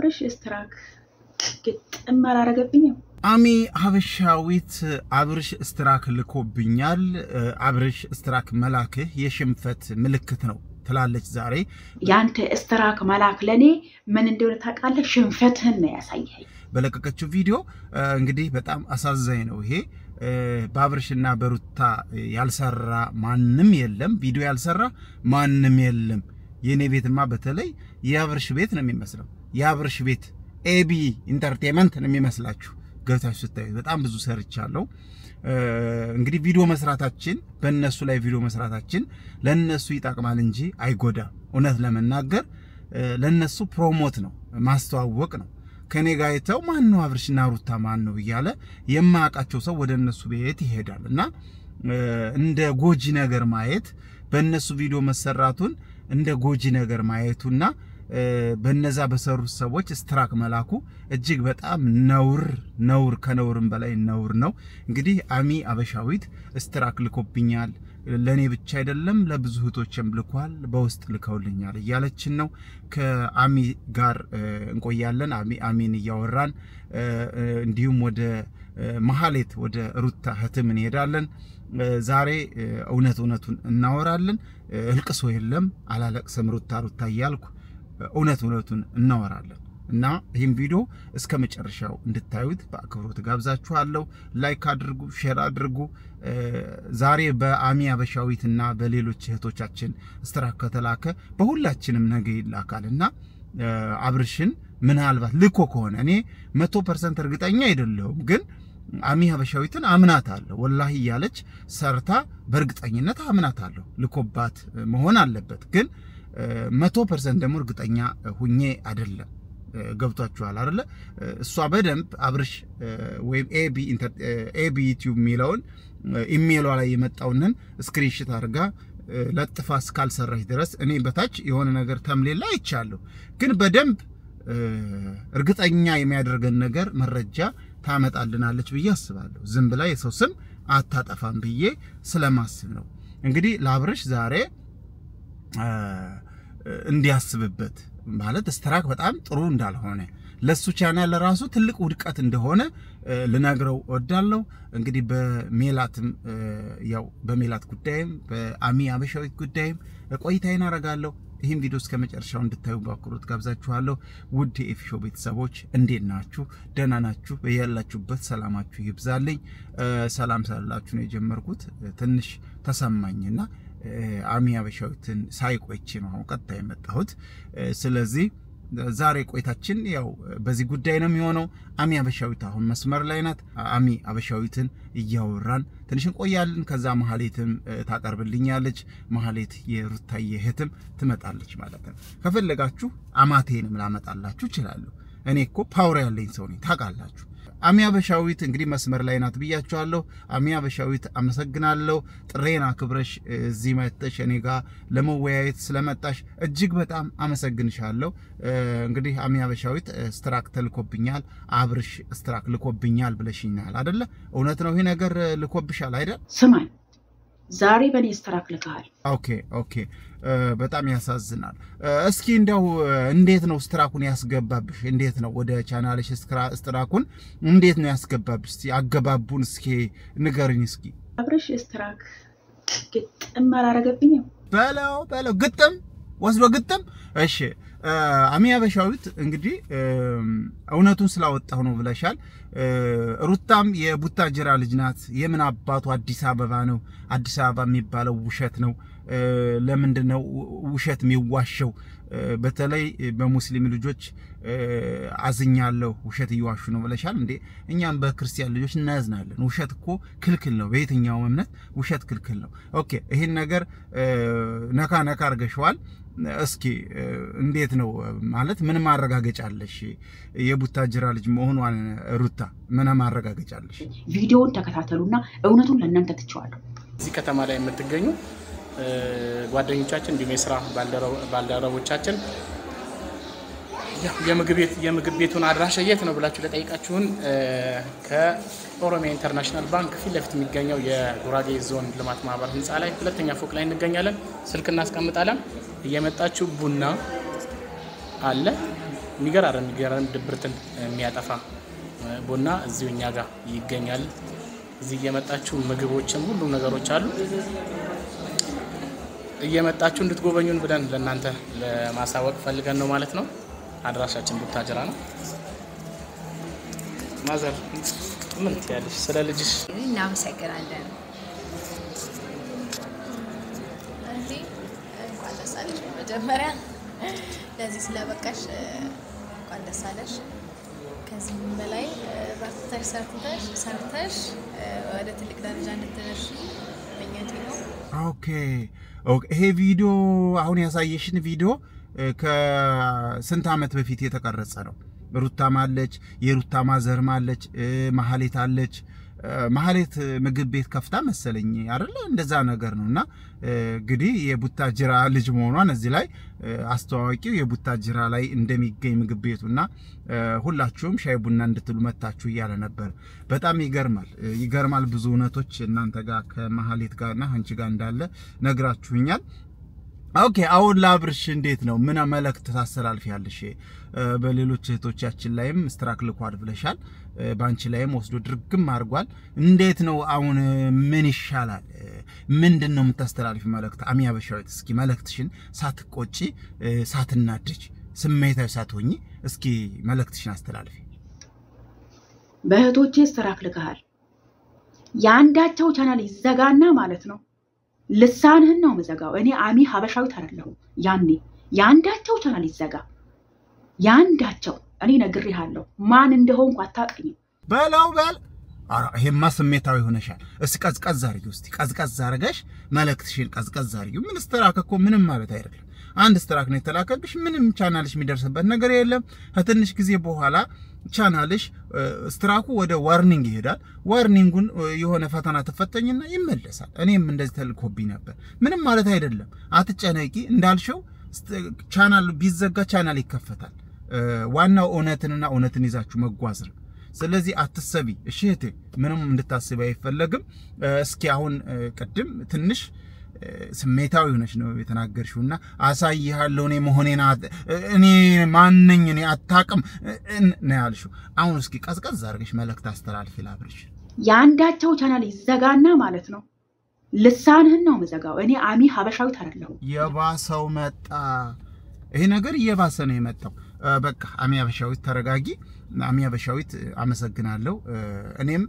አብርሽ ስትራክ ግጥም አላረገብኝም። አሚ ሀበሻዊት አብርሽ ስትራክ ልኮብኛል። አብርሽ ስትራክ መላክህ የሽንፈት ምልክት ነው ትላለች ዛሬ። ያንተ ስትራክ መላክ ለእኔ ምን እንደሆነ ታውቃለህ? ሽንፈትህን ነው ያሳየኸኝ። በለቀቀችው ቪዲዮ እንግዲህ በጣም አሳዛኝ ነው ይሄ። በአብርሽና በሩታ ያልሰራ ማንም የለም፣ ቪዲዮ ያልሰራ ማንም የለም። የእኔ ቤትማ በተለይ የአብርሽ ቤት ነው የሚመስለው። የአብርሽ ቤት ኤቢ ኢንተርቴንመንት ነው የሚመስላችሁ ገብታችሁ ስታዩት። በጣም ብዙ ሰርቻለሁ። እንግዲህ ቪዲዮ መስራታችን በእነሱ ላይ ቪዲዮ መስራታችን ለእነሱ ይጠቅማል እንጂ አይጎዳም። እውነት ለመናገር ለእነሱ ፕሮሞት ነው ማስተዋወቅ ነው። ከኔ ጋር አይተው ማን ነው አብርሽና ሩታ ማን ነው እያለ የማያውቃቸው ሰው ወደ እነሱ ቤት ይሄዳል እና እንደ ጎጂ ነገር ማየት በእነሱ ቪዲዮ መሰራቱን እንደ ጎጂ ነገር ማየቱና በነዛ በሰሩት ሰዎች ስትራክ መላኩ እጅግ በጣም ነውር ነውር ከነውርም በላይ ነውር ነው። እንግዲህ አሚ አበሻዊት ስትራክ ልኮብኛል፣ ለእኔ ብቻ አይደለም ለብዙ እህቶችም ልኳል፣ በውስጥ ልከውልኛል እያለችን ነው። ከአሚ ጋር እንቆያለን። አሚ አሚን እያወራን እንዲሁም ወደ መሀሌት ወደ ሩታ ህትም እንሄዳለን። ዛሬ እውነት እውነቱን እናወራለን። እልቅሶ የለም አላለቅስም ሩታ ሩታ እያልኩ እውነት እውነቱን እናወራለን እና ይህም ቪዲዮ እስከ መጨረሻው እንድታዩት በአክብሮት ጋብዛችኋለሁ። ላይክ አድርጉ፣ ሼር አድርጉ። ዛሬ በአሚ አበሻዊት እና በሌሎች እህቶቻችን ስትራክ ከተላከ በሁላችንም ነገ ይላካል እና አብርሽን ምናልባት ልኮ ከሆነ እኔ መቶ ፐርሰንት እርግጠኛ አይደለሁም ግን አሚ ሀበሻዊትን አምናት አለሁ ወላሂ እያለች ሰርታ በእርግጠኝነት አምናት አለሁ። ልኮባት መሆን አለበት ግን መቶ ፐርሰንት ደግሞ እርግጠኛ ሁኜ አይደለም። ገብቷችኋል አይደለ? እሷ በደንብ አብርሽ ወይም ኤቢ ዩቲዩብ የሚለውን ኢሜይሏ ላይ የመጣውንን ስክሪንሽት አድርጋ ለጥፋ እስካልሰራች ድረስ እኔ በታች የሆነ ነገር ተምሌላ አይቻለሁ። ግን በደንብ እርግጠኛ የሚያደርገን ነገር መረጃ ታመጣልናለች ብዬ አስባለሁ። ዝም ብላ የሰው ስም አታጠፋም ብዬ ስለማስብ ነው። እንግዲህ ለአብርሽ ዛሬ እንዲያስብበት ማለት ስትራክ በጣም ጥሩ እንዳልሆነ ለሱ ቻናል ለራሱ ትልቅ ውድቀት እንደሆነ ልነግረው ወዳለሁ። እንግዲህ በሜላትም ያው በሜላት ጉዳይም በአሚ አበሻዊት ጉዳይም ቆይታዬን አደርጋለሁ። ይህም ቪዲዮ እስከ መጨረሻው እንድታዩ በአክብሮት ጋብዛችኋለሁ። ውድ የኤፊሾ ቤተሰቦች እንዴት ናችሁ? ደህና ናችሁ? በያላችሁበት ሰላማችሁ ይብዛልኝ። ሰላም ስላላችሁ ነው የጀመርኩት። ትንሽ ተሰማኝና አሚ አበሻዊትን ሳይቆይቼ ነው አሁን ቀጥታ የመጣሁት። ስለዚህ ዛሬ ቆይታችን ያው በዚህ ጉዳይ ነው የሚሆነው። አሚ አበሻዊት አሁን መስመር ላይ ናት። አሚ አበሻዊትን እያወራን ትንሽ እንቆያለን። ከዛ መሀሌትም ታቀርብልኛለች። መሀሌት የሩታዬ እህትም ትመጣለች ማለት ነው። ከፈለጋችሁ አማቴንም ላመጣላችሁ እችላለሁ። እኔ እኮ ፓወር ያለኝ ሰው ነኝ ታውቃላችሁ። አሚ አበሻዊት እንግዲህ መስመር ላይ ናት ብያችኋለሁ። አሚ አበሻዊት አመሰግናለሁ። ጥሬን አክብረሽ እዚህ መጥተሽ እኔ ጋር ለመወያየት ስለመጣሽ እጅግ በጣም አመሰግንሻለሁ። እንግዲህ አሚ አበሻዊት ስትራክ ተልኮብኛል፣ አብርሽ ስትራክ ልኮብኛል ብለሽኛል አደለ? እውነት ነው ይህ ነገር ልኮብሻል አይደል? ስማኝ፣ ዛሬ በእኔ ስትራክ ልከሃል። ኦኬ ኦኬ። በጣም ያሳዝናል። እስኪ እንደው እንዴት ነው ስትራኩን ያስገባብሽ? እንዴት ነው ወደ ቻናልሽ ስትራኩን እንዴት ነው ያስገባብሽ? እስኪ አገባቡን እስኪ ንገርኝ እስኪ። አብርሽ ስትራክ ግጥም አላረገብኝም። በለው በለው፣ ግጥም ወስዶ ግጥም። እሺ አሚ አበሻዊት እንግዲህ እውነቱን ስላወጣሁ ነው ብለሻል። ሩታም የቡታጅራ ልጅ ናት። የምን አባቱ አዲስ አበባ ነው? አዲስ አበባ የሚባለው ውሸት ነው። ለምንድን ነው ውሸት የሚዋሸው? በተለይ በሙስሊም ልጆች አዝኛለሁ፣ ውሸት እየዋሹ ነው ብለሻል። እንዴ እኛም በክርስቲያን ልጆች እናዝናለን። ውሸት እኮ ክልክል ነው፣ በየትኛውም እምነት ውሸት ክልክል ነው። ኦኬ ይህን ነገር ነካ ነካ አድርገሽዋል። እስኪ እንዴት ነው ማለት ምን ማረጋገጫ አለሽ? የቡታጅራ ልጅ መሆኗን ሩታ ምን ማረጋገጫ አለሽ? ቪዲዮውን ተከታተሉና እውነቱን ለእናንተ ትቼዋለሁ። እዚህ ከተማ ላይ የምትገኙ ጓደኞቻችን እንዲሁም የስራ ባልደረቦቻችን የምግብ ቤቱን አድራሻ የት ነው ብላችሁ ለጠይቃችሁን ከኦሮሚያ ኢንተርናሽናል ባንክ ፊት ለፊት የሚገኘው የጉራጌ ዞን ልማት ማህበር ህንፃ ላይ ሁለተኛ ፎቅ ላይ እንገኛለን። ስልክ እናስቀምጣለን። እየመጣችሁ ቡና አለ የሚገራረም የሚገራረም ድብርትን የሚያጠፋ ቡና እዚሁ እኛ ጋር ይገኛል። እዚህ እየመጣችሁ ምግቦችም ሁሉም ነገሮች አሉ። እየመጣችሁ እንድትጎበኙን ብለን ለእናንተ ለማሳወቅ ፈልገን ነው ማለት ነው። አድራሻችን ቡታጅራ ነው። ማዘር ምን ትያለሽ ስለ ልጅሽ? እናመሰግናለን። እንዴ እንኳን ደስ አለሽ። መጀመሪያ ለዚህ ስለበቃሽ እንኳን ደስ አለሽ። ከዚህም በላይ በርትተሽ ሰርተሽ ሰርተሽ ወደ ትልቅ ደረጃ እንድትደርሺ ምኞቴ ነው። ኦኬ ኦኬ። ይሄ ቪዲዮ አሁን ያሳየሽን ቪዲዮ ከስንት ዓመት በፊት የተቀረጸ ነው። ሩታም አለች፣ የሩታ ማዘርም አለች፣ መሀሌት አለች። መሀሌት ምግብ ቤት ከፍታ መሰለኝ አይደለ? እንደዛ ነገር ነው። እና እንግዲህ የቡታጅራ ልጅ መሆኗን እዚህ ላይ አስተዋዋቂው የቡታጅራ ላይ እንደሚገኝ ምግብ ቤቱ እና ሁላችሁም ሻይ ቡና እንድትሉ መታችሁ እያለ ነበር። በጣም ይገርማል፣ ይገርማል። ብዙ እውነቶች እናንተ ጋር ከመሀሌት ጋርና አንቺ ጋር እንዳለ ነግራችሁኛል። ኦኬ አሁን ለአብርሽ እንዴት ነው? ምን መልእክት ታስተላልፊያለሽ? በሌሎች እህቶቻችን ላይም ስትራክ ልኳል ብለሻል። በአንቺ ላይም ወስዶ ድርግም አድርጓል። እንዴት ነው አሁን? ምን ይሻላል? ምንድን ነው የምታስተላልፊ መልእክት? አሚ አበሻዊት እስኪ መልእክትሽን ሳትቆጪ፣ ሳትናደጅ፣ ስሜታዊ ሳትሆኚ እስኪ መልእክትሽን አስተላልፊ። በእህቶቼ ስትራክ ልከሃል። የአንዳቸው ቻናል ይዘጋና ማለት ነው ልሳንህን ነው የምዘጋው። እኔ አሚ ሀበሻዊት አይደለሁም። ያኔ የአንዳቸው ቻናል ይዘጋ፣ የአንዳቸው እኔ ነግሬሃለሁ። ማን እንደሆንኩ አታውቅኝም። በለው በል። ኧረ ይሄማ ስሜታዊ ሆነሻል። እስኪ ቀዝቀዝ አድርጊው። እስኪ ቀዝቀዝ አድርገሽ መልእክትሽን ቀዝቀዝ አድርጊው። ምን ስትራክ እኮ ምንም ማለት አይደለም። አንድ ስትራክ ነው የተላከብሽ። ምንም ቻናልሽ የሚደርስበት ነገር የለም። ከትንሽ ጊዜ በኋላ ቻናልሽ ስትራኩ ወደ ዋርኒንግ ይሄዳል። ዋርኒንጉን የሆነ ፈተና ትፈተኝና ይመለሳል። እኔም እንደዚህ ተልኮብኝ ነበር። ምንም ማለት አይደለም። አትጨነቂ። እንዳልሽው ቻናል ቢዘጋ ቻናል ይከፈታል። ዋናው እውነትንና እውነትን ይዛችሁ መጓዝ ነው። ስለዚህ አትሰቢ። እሺ እህቴ፣ ምንም እንድታስቢ አይፈለግም። እስኪ አሁን ቅድም ትንሽ ስሜታዊ ሆነች ነው የተናገርሽው እና አሳይሃለሁ እኔ መሆኔን እኔ ማንኝ እኔ አታውቅም ነው ያልሽው። አሁን እስኪ ቀዝቀዝ አድርገሽ መልእክት አስተላልፊ ላብርሽ። የአንዳቸው ቻናል ይዘጋና ማለት ነው ልሳንህን ነው የምዘጋው። እኔ አሚ ሀበሻዊት አይደለሁም። የባሰው መጣ። ይሄ ነገር እየባሰ ነው የመጣው። በቃ አሚ ሀበሻዊት ተረጋጊ። አሚ ሀበሻዊት አመሰግናለሁ። እኔም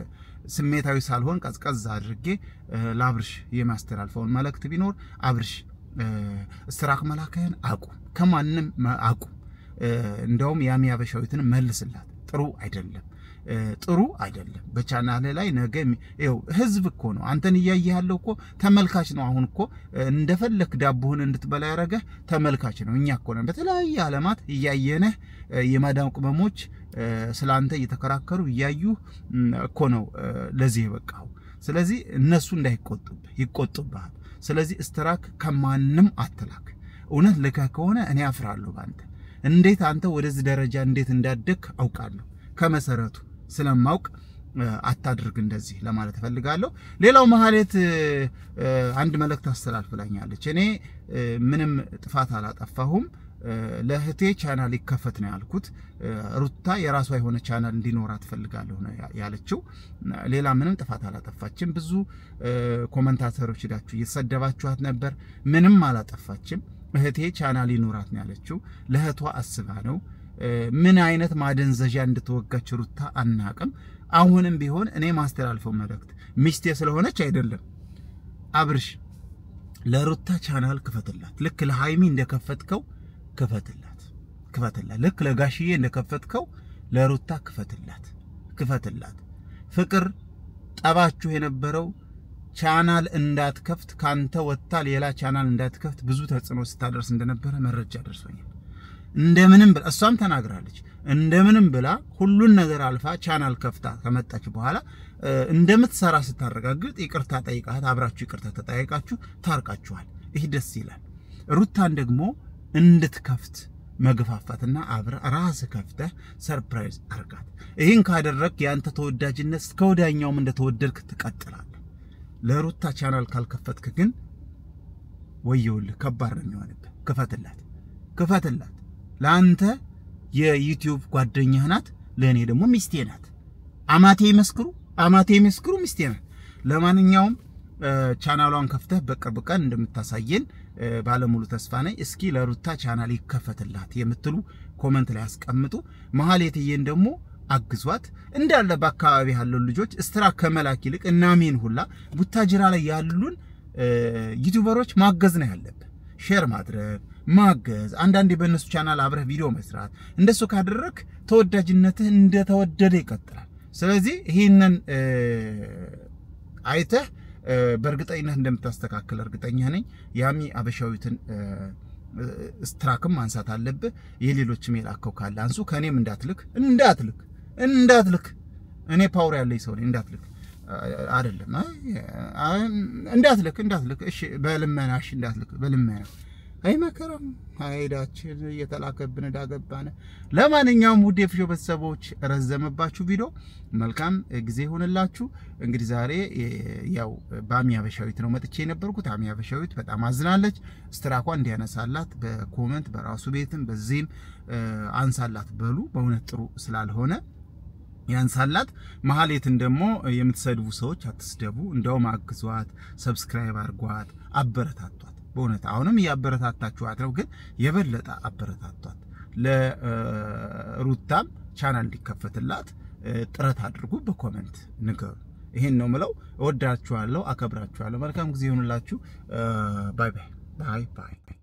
ስሜታዊ ሳልሆን ቀዝቀዝ አድርጌ ለአብርሽ የማስተላልፈውን መልእክት ቢኖር አብርሽ ስትራክ መላክህን አቁም፣ ከማንም አቁም። እንደውም የአሚ ሀበሻዊትን መልስላት። ጥሩ አይደለም ጥሩ አይደለም። በቻናል ላይ ነገ ይኸው ህዝብ እኮ ነው አንተን እያየ ያለው እኮ ተመልካች ነው። አሁን እኮ እንደፈለክ ዳቦህን እንድትበላ ያደረገህ ተመልካች ነው። እኛ እኮ ነን በተለያየ ዓለማት እያየነህ የማዳም ቅመሞች ስለ አንተ እየተከራከሩ እያዩ እኮ ነው ለዚህ የበቃው። ስለዚህ እነሱ እንዳይቆጡብህ ይቆጡብሃል። ስለዚህ ስትራክ ከማንም አትላክ። እውነት ልከህ ከሆነ እኔ አፍራለሁ በአንተ። እንዴት አንተ ወደዚህ ደረጃ እንዴት እንዳደግ አውቃለሁ ከመሰረቱ ስለማውቅ አታድርግ እንደዚህ ለማለት እፈልጋለሁ። ሌላው መሀሌት አንድ መልእክት አስተላልፍላኛለች። እኔ ምንም ጥፋት አላጠፋሁም፣ ለእህቴ ቻናል ይከፈት ነው ያልኩት። ሩታ የራሷ የሆነ ቻናል እንዲኖራት ትፈልጋለሁ ነው ያለችው። ሌላ ምንም ጥፋት አላጠፋችም። ብዙ ኮመንታተሮች ሄዳችሁ እየተሰደባችኋት ነበር። ምንም አላጠፋችም። እህቴ ቻናል ይኖራት ነው ያለችው። ለእህቷ አስባ ነው ምን አይነት ማደንዘዣ እንድትወጋች ሩታ አናቅም። አሁንም ቢሆን እኔ ማስተላልፈው መልእክት ሚስቴ ስለሆነች አይደለም፣ አብርሽ ለሩታ ቻናል ክፈትላት። ልክ ለሃይሚ እንደከፈትከው ክፈትላት፣ ክፈትላት። ልክ ለጋሽዬ እንደከፈትከው ለሩታ ክፈትላት፣ ክፈትላት። ፍቅር ጠባችሁ የነበረው ቻናል እንዳትከፍት ካንተ ወጥታ ሌላ ቻናል እንዳትከፍት ብዙ ተጽዕኖ ስታደርስ እንደነበረ መረጃ ደርሶኛል። እንደምንም ብላ እሷም ተናግራለች። እንደምንም ብላ ሁሉን ነገር አልፋ ቻናል ከፍታ ከመጣች በኋላ እንደምትሰራ ስታረጋግጥ ይቅርታ ጠይቃት፣ አብራችሁ ይቅርታ ተጠያይቃችሁ ታርቃችኋል። ይህ ደስ ይላል። ሩታን ደግሞ እንድትከፍት መግፋፋትና አብረ ራስህ ከፍተህ ሰርፕራይዝ አርጋት። ይህን ካደረግ የአንተ ተወዳጅነት እስከ ወዲያኛውም እንደተወደድክ ትቀጥላለህ። ለሩታ ቻናል ካልከፈትክ ግን ወየውልህ፣ ከባድ ነው የሚሆንብህ። ክፈትላት ክፈትላት። ለአንተ የዩቲዩብ ጓደኛህ ናት፣ ለእኔ ደግሞ ሚስቴ ናት። አማቴ ይመስክሩ፣ አማቴ ይመስክሩ፣ ሚስቴ ናት። ለማንኛውም ቻናሏን ከፍተህ በቅርብ ቀን እንደምታሳየን ባለሙሉ ተስፋ ነኝ። እስኪ ለሩታ ቻናል ይከፈትላት የምትሉ ኮመንት ላይ አስቀምጡ። መሀሌትዬን ደግሞ አግዟት እንዳለ በአካባቢ ያለው ልጆች እስትራ ከመላክ ይልቅ እናሜን ሁላ ቡታጅራ ላይ ያሉን ዩቲዩበሮች ማገዝ ነው ያለብን። ሼር ማድረግ ማገዝ፣ አንዳንዴ በእነሱ ቻናል አብረህ ቪዲዮ መስራት። እንደሱ ካደረግ ተወዳጅነትህ እንደተወደደ ይቀጥላል። ስለዚህ ይህንን አይተህ በእርግጠኝነት እንደምታስተካክል እርግጠኛ ነኝ። ያሚ አበሻዊትን ስትራክም ማንሳት አለብህ። የሌሎችም የላከው ካለ አንሱ። ከእኔም እንዳትልክ እንዳትልክ እንዳትልክ። እኔ ፓወር ያለኝ ሰው ነኝ። እንዳትልክ አይደለም እንዳትልክ እንዳትልክ። እሺ በልመና እሺ እንዳትልክ በልመና አይ መከራም ሀይዳችን እየተላከብን ዳገባነ። ለማንኛውም ውድ የፍሾ ቤተሰቦች ረዘመባችሁ ቪዲዮ፣ መልካም ጊዜ ይሆንላችሁ። እንግዲህ ዛሬ ያው በአሚ አበሻዊት ነው መጥቼ የነበርኩት። አሚ አበሻዊት በጣም አዝናለች። ስትራኳ እንዲያነሳላት በኮመንት በራሱ ቤትም በዚህም አንሳላት በሉ። በእውነት ጥሩ ስላልሆነ ያንሳላት። መሀሌትን ደግሞ የምትሰድቡ ሰዎች አትስደቡ፣ እንደውም አግዟት፣ ሰብስክራይብ አድርጓት፣ አበረታቷት። በእውነት አሁንም እያበረታታችኋት ነው፣ ግን የበለጠ አበረታቷት። ለሩታም ቻናል እንዲከፈትላት ጥረት አድርጉ፣ በኮመንት ንገሩ። ይሄን ነው ምለው። እወዳችኋለሁ፣ አከብራችኋለሁ። መልካም ጊዜ ይሆንላችሁ። ባይ ባይ ባይ ባይ